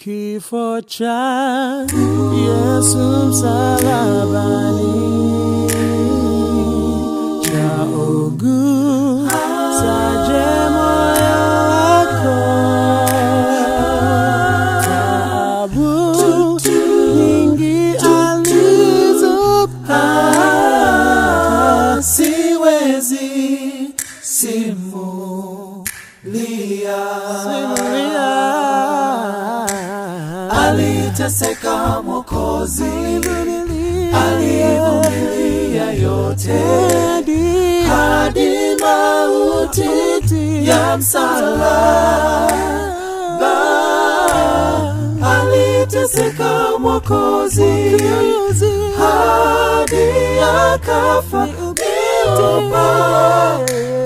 Kifo cha Yesu msalabani cha ugusaje moyo wako, taabu nyingi alizopata siwezi simulia aliteseka Mwokozi, alivumilia yote hadi mauti ya msalaba. Aliteseka Mwokozi hadi akafa, niupa